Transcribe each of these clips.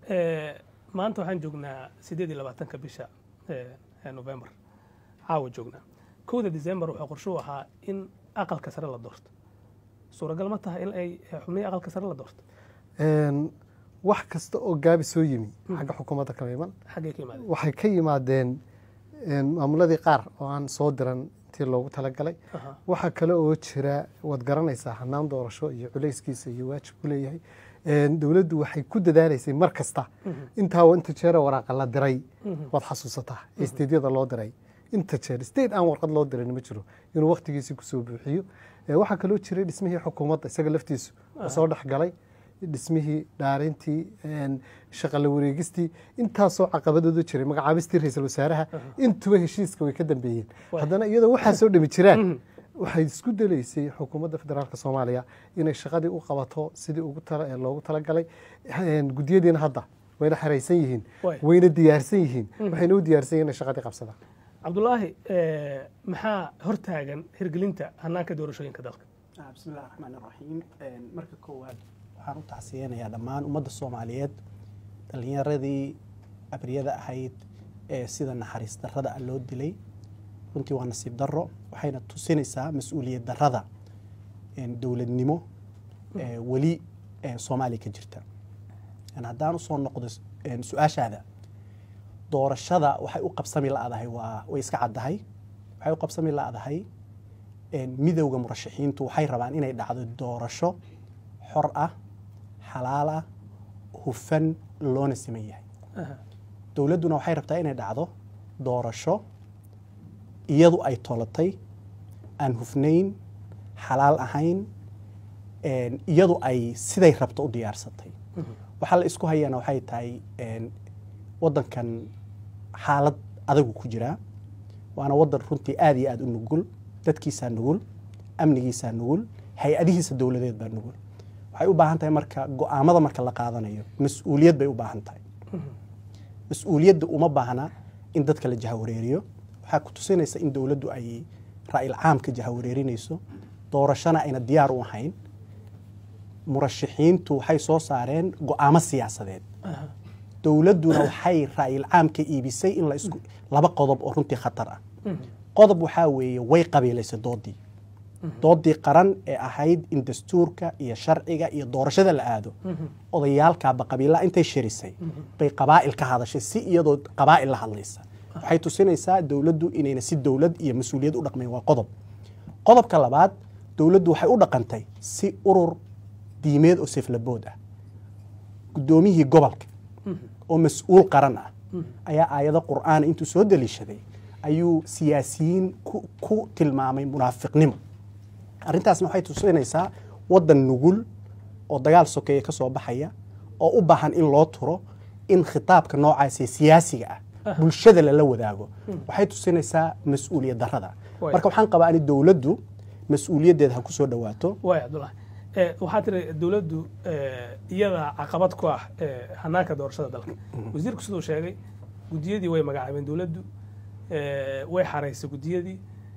maanta waxaan joognaa sideed iyo labaatanka bisha november caawa joognaa kowda december wuxuu qorshuhu ahaa in aqalka sare la doorto suuragal ma tahay in ay xubnihii aqalka sare la doorto wax kasta oo gaabi soo yimi xagga xukuumadda kama iman xaggay ka yimaadeen waxay ka yimaadeen maamuladii qaar oo aan soo diran intii loogu talagalay Aha. waxaa kale oo jira waad garanaysaa hanaan doorasho iyo culayskiisa iyo waajib ku leeyahay dowladdu waxay ku dadaalaysay mar kasta intaa inta jeer waraaqa la diray waad xasuusataa ee steedyada loo diray inta jeer state aan warqad loo dirin ma jiro inuu waktigiisii kusoo buuxiyo Eh, waxaa kaloo jiray dhismihii xukuumadda isaga laftiisu oo soo dhex galay dhismihii dhaarintii een, shaqa la wareegistii intaasoo caqabadoodu jiray magacaabistii ra-iisul wasaaraha intuba heshiiska way ka dambeeyeen Waay. haddana iyadoo waxaa soo dhami jiraan waxay isku dalaysay xukuumadda federaalk soomaaliya inay shaqadii u qabato sidii ugu tala- ee loogu talagalay Een, gudiyadiina hadda wayna xeraysan yihiin Waay. wayna diyaarsan yihiin waxayna u diyaarsan yihiin inay shaqadii qabsadaan cabdulaahi eh, maxaa hortaagan hirgelinta hanaanka doorashooyinka dalka Ah, bismi illahi raxmaan iraxiim Een, marka koowaad waxaan u tacsiyeynayaa dhammaan ummadda soomaaliyeed dhallinyaradii abriyada ahayd ee sida naxariis darrada ah loo dilay runtii waa nasiib darro waxayna tusinaysaa mas-uuliyad darrada een, dowladnimo ee weli ee soomaaliya ka jirta Een, haddaan usoo noqdo een, su-aashaada doorashada waxay u qabsami la-dahay waa way iska caddahay waxay u qabsami la-dahay een, midowda murashaxiintu waxay rabaan inay dhacdo doorasho xor ah xalaal ah hufan loona siman yahay Aha. dowladduna waxay rabtaa inay dhacdo doorasho iyadu ay tolatay aan hufnayn xalaal ahayn een, iyadu ay siday rabto u diyaarsatay waxaa la isku hayaana waxay tahay een, waddankan xaalad adagu ku jiraa waana waddan runtii aad iyo aad u nugul dadkiisaa nugul amnigiisaa nugul hay-adihiisa dowladeed baa nugul waxay u baahan tahay marka go-aamada marka la qaadanayo mas-uuliyad bay u baahan tahay mas-uuliyadda uma baahna in dadka la jahawareeriyo waxaa ku tusinaysa in dowladdu ay ra'yil caamka jahawareerinayso doorashona ayna diyaar u ahayn murashaxiintu waxay soo saareen go-aamo siyaasadeed Aha. dowladduna waxay ra'yil caamka iibisay in la isku laba qodob oo runtii khatar ah qodob waxaa weeye way qabiilaysay doodii doodii qaran ee ahayd in dastuurka iyo sharciga iyo doorashada la aado odayaalkaaba qabiilaa intay shirisay bay qabaa'il ka hadashay si iyadoo qabaa'il la hadlaysa waxay tusinaysaa dowladdu inayna si dowlad iyo mas-uuliyad u dhaqmayn waa qodob qodobka labaad dowladdu waxay u dhaqantay si urur diimeed oo seflabood ah guddoomiyihii gobolka oo mas-uul qaran ah ayaa aayado qur'aana intuu soo daliishaday ayuu siyaasiyiin ku, ku tilmaamay munaafiqnimo arrintaasna waxay tusinaysaa waddan nugul oo dagaal sokeeye ka soo baxaya oo u baahan in loo turo in khitaabka noocaas ee siyaasiga ah bulshada lala wadaago waxay tusinaysaa mas-uuliyad darrada Waay. marka waxaan qabaa in dowladdu mas-uuliyaddeeda ha ku soo dhowaato waay cabdulaahi Eh, waxaa tiri dowladdu eh, iyada caqabad ku ah eh, hanaanka doorashada dalka wasiirku siduu sheegay gudiyadii way magacaabeen dowladdu eh, way xaraysay gudiyadii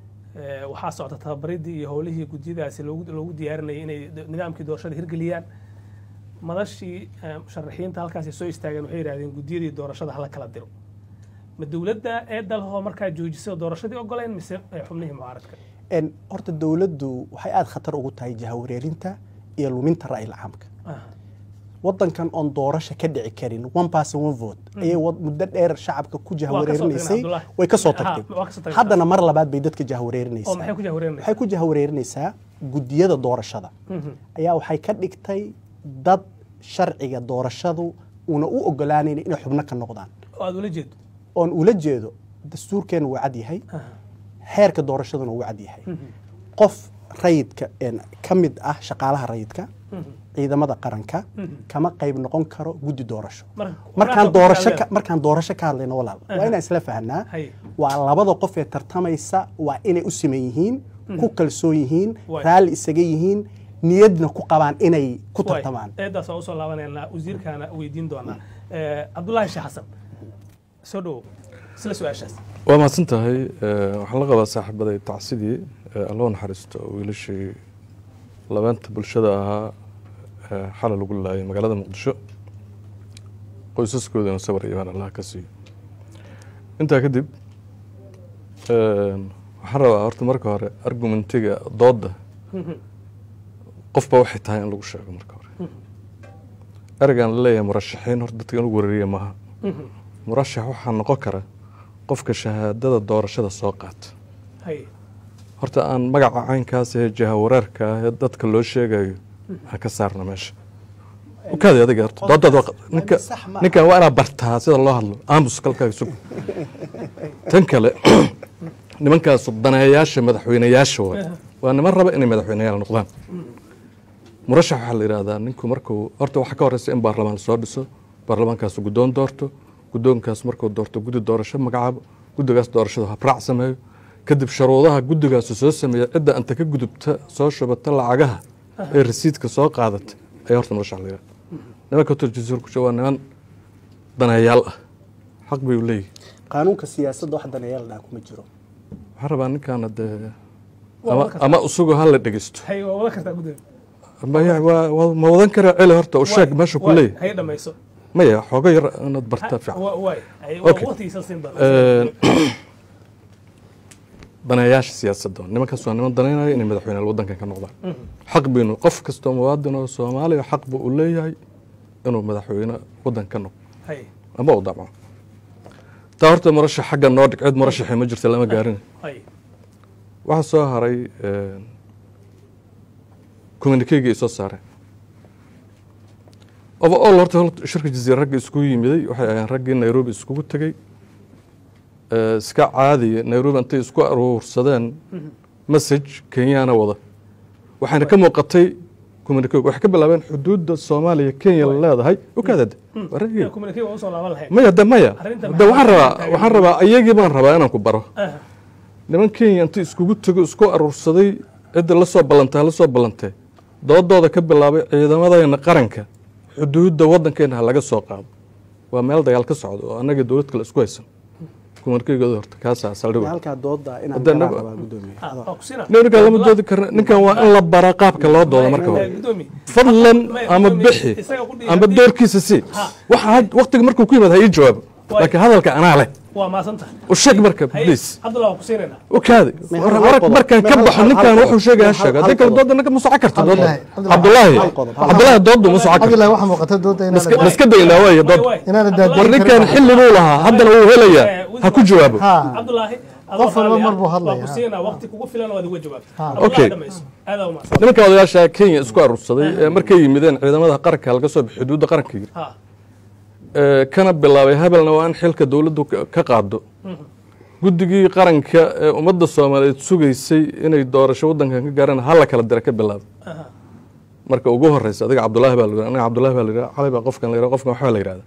eh, waxaa socda tababaridii iyo howlihii gudiyadaasi loogu loogu diyaarinayay inay d- nidaamkii doorashada hirgeliyaan madashii eh, musharaxiinta halkaasi soo istaageen waxay yidhahdeen gudiyadii doorashada hala kala diro ma dowladda ee dalhoo markaa joojisay oo doorashadii ogoleen mise eh, xubnihii mucaaradka En, horta dowladdu waxay aada khatar ugu tahay jahawareerinta iyo luminta ra'yil caamka Ah, waddankan oon doorasho ka dhici karin one person one vote ayay wad- muddo dheer shacabka ku jahawareerinaysay Abdullahi. way ka soo Ha, tagtay waa ka soo tagtay. haddana mar labaad bay dadka oo jahawareerinaysaa maxay ku jahwareerinaysaa waxay ku jahawareerinaysaa gudiyada doorashada ayaa waxay ka dhigtay dad sharciga doorashadu una u ogolaanayn inay xubno ka noqdaan oo aad ula jeedo oon ula jeedo dastuurkeenu waa cad yahay xeerka doorashaduna wuu cad yahay qof rayidka een, ka mid ah shaqaalaha rayidka ciidamada qaranka kama qayb noqon karo guddi doorasho Mar- markaan waraaqda doorasho ku ka- markaan doorasho ka hadlayno walaal waa inaan isla fahanaa Hay. waa labada qof ee tartamaysa waa inay u siman yihiin ku kalsoon yihiin Waay. raalli isaga yihiin niyadna ku qabaan inay ku Waay, tartamaan eedaas waan usoo laabanayna wasiirkaana weydiin doonaa Eh, cabdulaahi sheekh xasan soo dhowow isla su-aashaas waa mahadsan tahay Eh, waxaan la qabaa saaxiibaday tacsidii eh, alloo naxariisto wiilashii labeenta bulshada ahaa eh, xalay lagu laayay magaalada muqdisho qoysaskoodana sabar iyo imaan allah ka siiyo intaa kadib waxaan rabaa horta marka hore argumentiga doodda qofba waxay tahay in lagu sheego marka hore ereygan la leeyahay murashaxiin horta dadka in lagu wareeriya maaha murashax waxaa noqon kara qofka shahaadada doorashada soo qaata haye horta aan magaca caynkaas ee jahawareerka ah ee dadka loo sheegayo aan ka saarno meesha ukaadi adiga horta doodaad waa- ninka sax ma aha. ninkan waa inaad bartaa sida loo hadlo aamus kalkaaga sug tan kale nimankaas daneeyaasha madaxweyneyaasha waa waa niman raba inay madaxweyneyaal noqdaan murashax waxaa la yidhahdaa ninku markuu horta waxaa ka horeysa in baarlamaan lasoo dhiso baarlamaankaas guddoon doorto guddoonkaas markuu doorto guddi doorasho magacaabo guddigaas doorashada habraac sameeyo kadib sharuudaha guddigaasu soo sameeya cidda anta ka gudubta soo shubata lacagaha ee rasiidka soo qaadata ayaa horta murashax la yidhahdaa nimanka turjisuurku waa niman daneeyaal ah xaq bay u leeyihin qaanuunka siyaasadda wax daneeyaal dhaa kuma jiro waxaan rabaa ninkaana dee Waa ama, wada kartaa. ama isagoo ha la dhegeysto haye waa wada kartaa guddiga maya waa- waa- ma wadan kara celi horta u sheeg meesha ku leeyahay haye dhamayso maya xooga yar inaad bartaa fiican Wa- waay haye Okay. waqtigiisa siin baa Een, daneeyaasha siyaasadda nimankaas waa niman daneynaya inay madaxweyneyaal wadankan ka noqdaan xaq baynu qof kastoo muwaadin oo soomaaliya xaq buu u leeyahay inuu madaxweyne wadan ka noqdo haye ama u damco taa horta murashax xagga noo dhig cid murashaxi ma jirta lama gaarin haye waxaa soo haray communikeyga ay soo saareen overall horta hol- shirka jaziira ragga iskugu yimiday waxay ahayn raggii nairobi iskugu tegey Eh, iska caadiya nairobi intay isku aruursadeen message kenyaana wada waxayna ka muuqatay communikeyga waxay ka bilaabeen xuduudda soomaaliya kenya la leedahay ukaadade waa raggii communicate waa usoo laaban lahayd maya de maya Arrinta de waxaan maxaa rabaa taagan? waxaan rabaa iyagii baan rabaa inaan ku baro Aha. niman kenya intii iskugu tego isku aruursaday cidda la soo ballantay la soo ballantay doodooda ka bilaabay ciidamadayna qaranka xuduudda waddankeena ha laga soo qaado waa meel dagaal ka socdo oo annaga dowlad kale isku haysan kumarkeygooda horta kaasaa saldhig halkaa dooda inaan Haddana- galaan rabaa gudoomiye Ah, waa ku siinaa. ninkan lama doodi karna ninkan waa in la baraa qaabka loo doodo marka Eh, hore gudoomiye. fadlan Maya, ama gudoomiye, bixi isaga ku dhihi ama haddii- doorkiisa si Ha. waxa had- waqtiga markuu ku yimaad ha ii jawaabo Waay. laakiin hadalka anaa leh waa maasan tahay u sheeg marka haye please cabdullah waa ku siinaynaa وكادي ما هل- هل ورك قضى؟ مركان ما هل- كبح هل- ninkan هل wuxuu sheegay قضى؟ hashaga هل- hadii هل kale dooda ninka musaca karta dooda Cabdullaahi, cabdullaahi hal qodob, hal cabdullaahi doodu musaca karta cabdillahi waxaa muuqata dooda inaan Maska- maska daynaa waay Waay, dood waay. inaana Cabdullaahi- daadin war ninkan xilli buu lahaa haddana wuu helayaa ha ku jawaabo Ha. cabdulaahi Qof walba mar buu hadlaya. waa ku siinaa waqti kugu filan waad uga jawaabta Ha. Okay. aadaa u macsan nimanka odayaasha kenya isku aruursaday ee markay yimideen ciidamada qaranka laga soo bixi xuduudda qaranka yiri ha ee, kana bilaabay habelna waa in xilka dowladdu ka- ka qaado guddigii qaranka ee ummadda soomaaliyeed sugaysay inay doorasho waddankan ka gaaraan hala kala dira ka bilaabay aha marka ugu horeysa adiga cabdullaahi baa la yidhahda aniga cabdullaahi baa la yidhahda cali baa qofkan la yidhahda qofkan waxbaa la yidhahda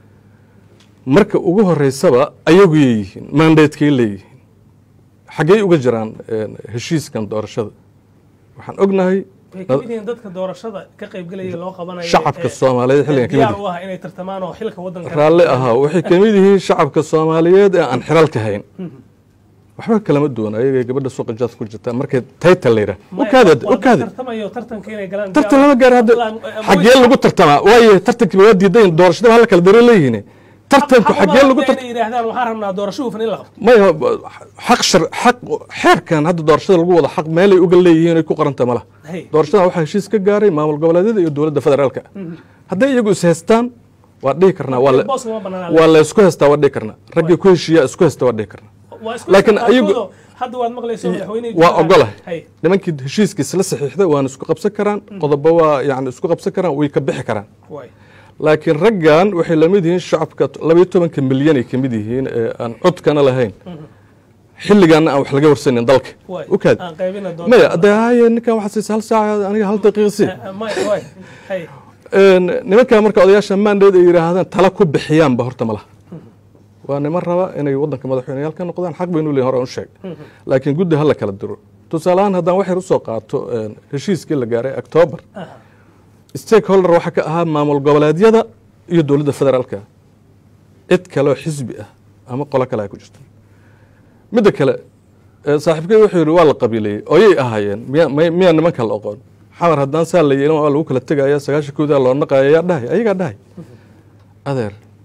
marka ugu horeysaba ayaguyay yihiin mandatekay leeyihiin xaggey uga jiraan een, heshiiskan doorashada waxaan ognahay way ka mid yihiin dadka doorashada ka qaybgelaya loo qabanayo shacabka ee- soomaaliyeed ee xilligan ka mid diyaar yihiin u ah inay tartamaan oo xilka waddanka raalli ahaa waxay ka mid yihiin shacabka soomaaliyeed ee aan xilalka hayn waxba kalama duwan ayagay gabadha suuqa jaad ku jirtaa markay taytal la yidhaha Maya, ukaadi waa dad ukaadi tartamayo tartanka inay galaan tartan diyaar- lama gaari hadda Cabdullah, eh, xaggee lagu tartamaa waayo tartankii waa diidayn doorashada hala kala dare leeyihiin tartanku Xaq- xaggee xaq lagu uma tartam inay yidhaahdaan waxaan rabnaa doorasho hufan in la qabto maya xaq shar xaq xeerkan hadda doorashada lagu wada xaq meelay uga leeyihiin ay ku qoranta ma laha Hey. doorashada waxaa heshiis ka gaaray maamul goboleedyada iyo dowladda federaalka hadday iyagu is haystaan waa dhihi karnaa waa la- boos lama banaana waa la isku haystaa waa dhihi karnaa raggii ku heshiiya isku haysta waa dhihi karnaa waa isku laakiin qaarkood ayagu- oo hadda waad maqlayso madaxweyne waa ogolahay hay nimankii heshiiskiis la saxiixday waana isku qabsan karaan qodobo waa yani isku qabsan karaan way ka bixi karaan waay laakiin raggan waxay la mid yihiin shacabka labayo tobanka milyan ay ka mid yihiin ee aan codkana lahayn xilligaana aan wax laga warsanin dalka waay ukaad aan qaybina doonta maya de haye ninkan waxaa siisa hal saaca aniga hal daqiiqa sii maya waay hay Een, nimankan marka odayaasha mandate ay yidhaahdaan tala ku bixiyaanba horta ma laha waa niman raba inay waddanka madaxweyneyaal ka noqdaan xaq baynu leeyihin hore aan u sheeg laakiin guddi hala kala diro tusaale ahaan haddaan waxyar usoo qaato een, heshiiskii la gaaray octoobar stakeholder waxaa ka ahaa maamul goboleedyada iyo dowladda federaalka cid kaleoo xisbi ah ama qolo kale ay ku jirto midda kale ee, saaxiibkey wuxuu yidhi waa la qabiileeyey oyay ahaayeen miya may- miyaa nimanka la oqoon xamar haddaan saa la yeelin waa lagu kala tegaya sagaashan koodaa loo naqaya yaa dhahay ayagaa dhahay adeer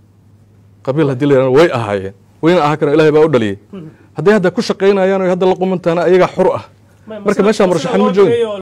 qabiil haddii la yidhahdo way ahaayeen wayna ahaa karaan ilahay baa u dhaliyey hadday hadda ku shaqaynayaan oo hadda la qumantaana ayagaa xur ah marka meeshaa murashaxan ma joogin